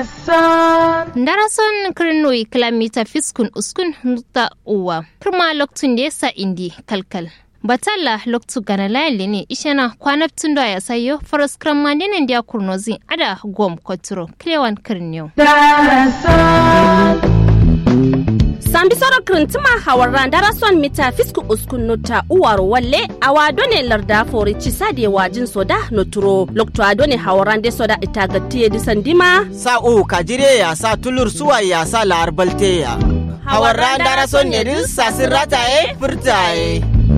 Darason kirnoi kilomita fiskun uskun nuta uwa. Kirma loktun da yasa indi kalkal. Batalla loktu gana layali ne ishana kwanaptun da ya sayo faras kramma nenen dia kurnozi ada gom koturo klewan kirniyo. sambi soro kirintima hawarran darason mita fisku uskun nota uwar walle awa done larda fori cisade wajin soda noturo lokto adone hawarran de soda itagatiye disandima sa u kajire ya sa tulur suwa ya sa la'arbalte ya hawarran darason ne din sasin rataye furtaye